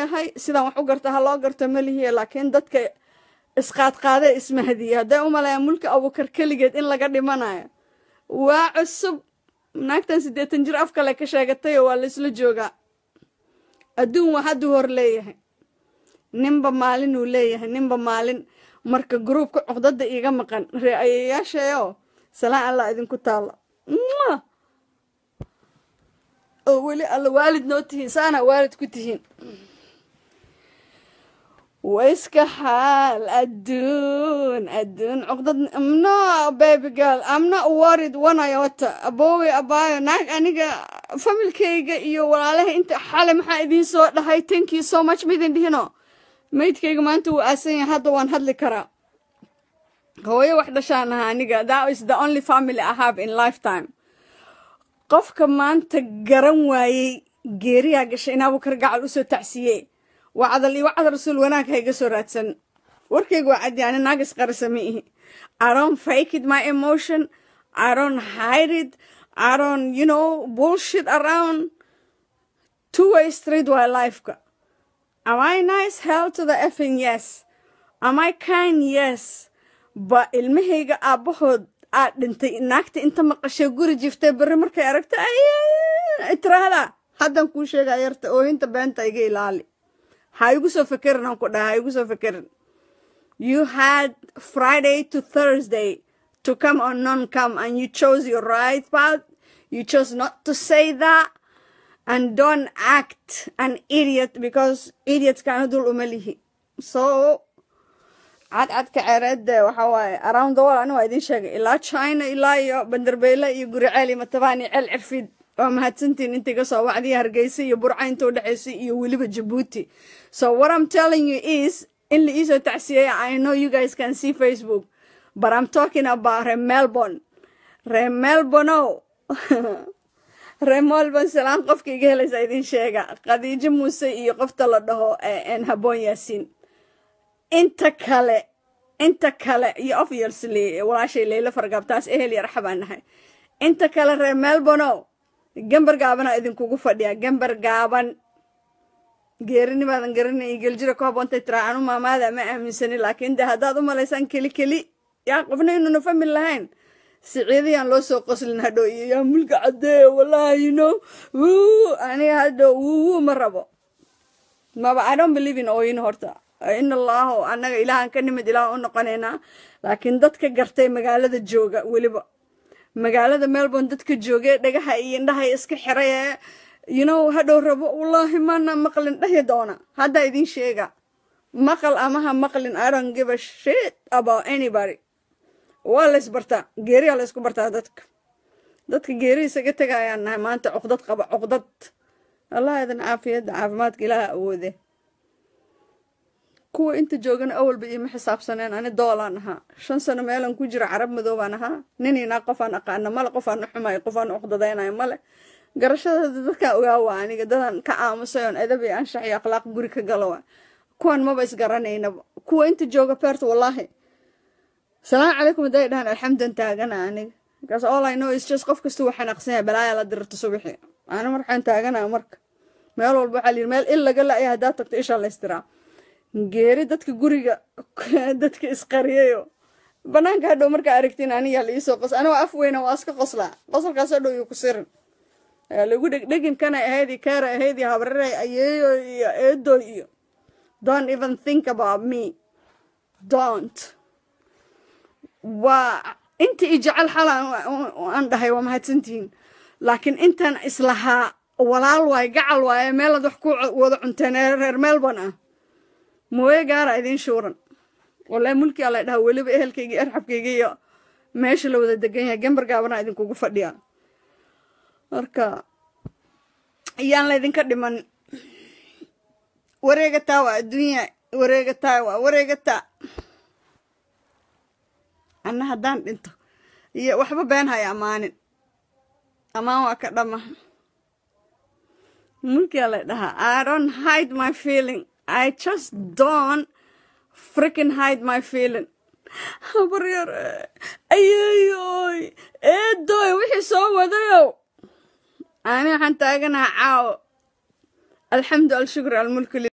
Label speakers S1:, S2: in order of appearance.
S1: leeyahay sidaan wax u garta ha loo garto ma lihiye laakiin dadka isqaadqaadee ismahadiye hadday u maleeyaan mulki abuukar keligeed in laga dhimanayo waa cusub naagtan siddeetan jir af kale ka sheegatayoo waa la isla joogaa adduun waa hadduu hor leeyahay ninba maalin uu leeyahay ninba maalin marka gruubka cuqdada iiga maqan ree ayayaashayo salaan allah idinku taalo oo weli alla waalid noo tihiin saana waalid ku tihiin waiska xaal adduun adduun cuqdad no baby girl i'm not worried one iota aboowe abaayo naag aniga familkayga iyo walaalaha inta xale maxaa idiin soo dhahay thank you so much ma idin dhihino maydkayga maanta wuu aasan yahay hadda waan hadli karaa hooyo wax dhashaan aha aniga that is the only family i have in lifetime qofka maanta garan waayey geeriyaa gashay in abukar gacal usoo tacsiiyey wacdal iyo wacdal rasuul wanaag ha iga soo raadsan warkayga waa caddi ani naagis qarisa ma ihi i don't fake it my emotion i don't hide it i don't you know bullshit around two way street waa lifeka am i nice hell to the effing yes am i kind yes ba ilmahayga aabbahood aad dhintay naagta inta maqashay guri jiftay berri markay aragta tiraahda haddan kuu sheegaa yarta oohinta beenta iga ilaali ha igu soo fekerin aan ku dhaha ha igu soo fekerin you had friday to thursday to come or non come and you chose your right path you chose not to say that and don't act an idiot because idiots kana dul uma lihi so cadcadka ceereedde waxa waaye around the world ani waa idin sheegay ilaa china ilaa iyo bandarbeyle iyo guriceel iyo matabaan iyo ceel cirfiid waa mahadsantiin inta iga soo wacdiya hargeysa iyo burca inta u dhexaysay iyo weliba jabuuti so what i'm telling you is in la iisoo tacsiyeeya i know you guys can see facebook but i'm talking about re melbourne re melbourne re melbourne salaan qofka iga helaysa idin sheega khadiijo muuse iyo qofta la dhaho n haboon yaasiin inta kale inta kale iyo obviously walaashay leylo fargaabtaas ehel iyo raxa baan nahay inta kale reer melbourno gambar gaabana idinkugu fadhiya gambar gaaban geerinimaadan garanay geljira ku haboontay tiraa anu maamaada ma aaminsani laakiin de haddaad u malaysaan keli keli yaa qofna inuuna famil lahayn siciidayaan loo soo qoslin hadhow iyo yaa mulka caddee wallahi you know wuu aniga hadhow wuu ma rabo maba i don't believe in ooyin horta in allahu annaga ilaahan ka nimid ilaah u noqonaynaa laakiin dadka gartay magaalada jooga weliba magaalada melbourne dadka joogee dhagaha iyo indhaha iska xiray ee you know hadhow rabo wallaahi mana maqlin dhahi doona haddaa idin sheega maqal amaha maqlin i don't give a shit about anybody waa la isbartaa geeriyaa la isku bartaa dadka dadka geeri isaga tegayaan nahay maanta cuqdad qaba cuqdad allah idin caafiyadda caafimaadka ilaaha awoode kuwa inta joogana awalba iima xisaabsaneen ani doolaan ahaa shan sano meelan ku jira carab madoobaan ahaa ninaynaa qofaan aqaana male qofaan xumay qofaan uqdadaynayo male garashadada dadkaa ogaawa aniga dadan ka aamusay oon edab iyo anshax iyo akhlaaq guri ka galowa kuwan maba isgaranaynaba kuwa inta jooga beerta wallaahi salaamu calaykum hadday dhahaan alxamdan taagana aniga markaas all i know is just qof kasta wuu xanaaqsan yahay balaaya la dirarto subaxi ani marxaan taaganaa marka meel walba waxaa layidhi meel il laga la-ya haddaad tagto ishaa laystiraa geeri dadka guriga dadka isqariyayo banaanka hadhow markaa aragtiin aniyaa la iisoo qos anigoo af weyna waa iska qoslaa qosolkaas hadhow iyo ku sirin lagu dhegdhegin kana ahayd iyo kaara ahayd iyo habraray ayeeyo iyo eedo iyo don't even think about me don't waa inta i jecel xala aan dhahay waa mahadsantihiin laakiin intaan islahaa walaal waaye gacal waaye meelaad wax ku wada cunteen ee reer melbourne ah mooye gaara idiin shuuran wallahi mulki alla dhaha weliba ehelkayga iyo arxabkayga iyo meesha la wada degan yahay gambar gaabana idinkugu fadhiya marka ayaan laydinka dhiman wareegataa waa adduunya wareegataa waa wareegataa anna haddaan dhinto iyo waxba been haya ammaanin ammaan waa ka dhama mulki alla dhahaa i don't hide my feeling I just don't freaking hide my feeling. habaryar ayeeyoy eedoy wixii soo wadayow ani waxaan taaganaha caawo alxamdu alshukr almulku